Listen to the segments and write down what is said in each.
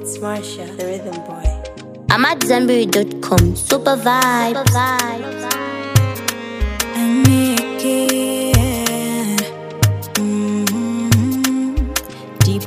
It's Marsha, the rhythm boy. I'm at Zenberry.com. Super vibe. Super vibe. and make it. Mm-hmm. Debo.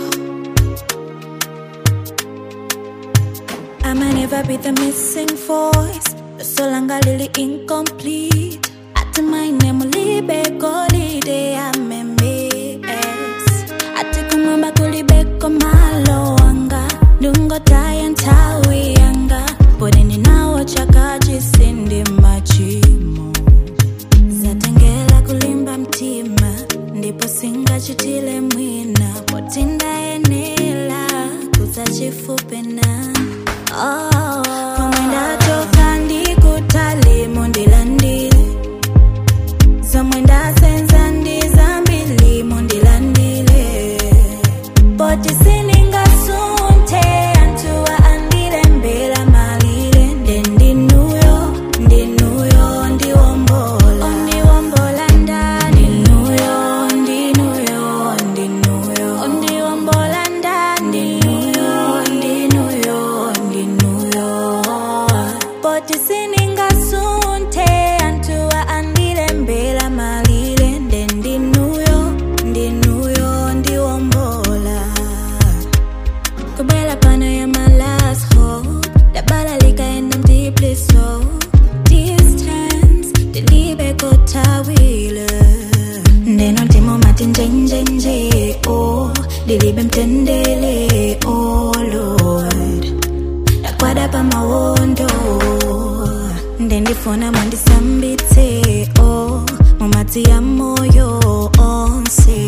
I might never be the missing voice. The solanga lily incomplete. At my name, libe golide amemes. Ati kumamba kulibeko malo anga. Dungo taya ntawi anga. Podeni nawo chakaji sindi machimo. zatengela kulimba mtima ndipo singachitile mwina potindayenela kuzachifupe na oh. komwenda toka ndikutalimo ndilandile zomwenda senza ndizambilimo ndilandile poti siningasunte antuwa andile mbela malile nde ndinuyo ndinuyo ndiwombola ondiwombola ndani ndinuyo ndinuyo ndinuyo ondiwombola ndani ndinuyo ndinuyo ndinuyo poti siningasunte antuwa andile mbela malile nde ndinuyo ndinuyo ndiwombola Kubela pana ya my last hope Dabala likaenda deeply so Distance Dilibe kotawile Ndeno ntimo mati nje nje nje Oh Dilibe mtendele Oh Lord Dakwada pa mawondo Ndendifuna mwandisambitse Oh Mumati ya moyo onse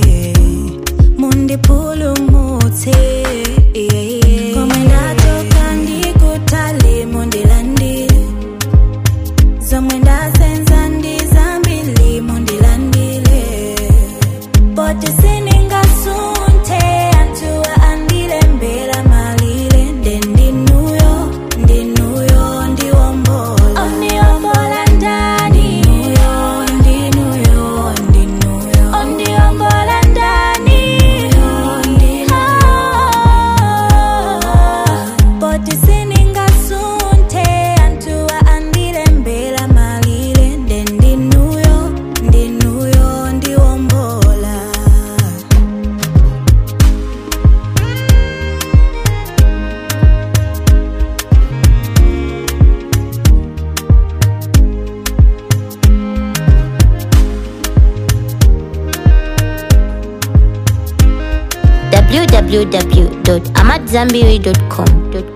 mundipulumutse komwenda toka ndikutali mundilandile zomwe ndasenza ndizambili mundilandile poti siningasunte antuwa andile mbela malile nde ndinuyo ndinuyo ndiwombola ondiwombola ndani ndinuyo ndinuyo ndinuyo ondiwombola ndani poti siningasunte antuwa andile mbela malile nde ndinuyo ndinuyo ndiwombola www.amatzambiri.com.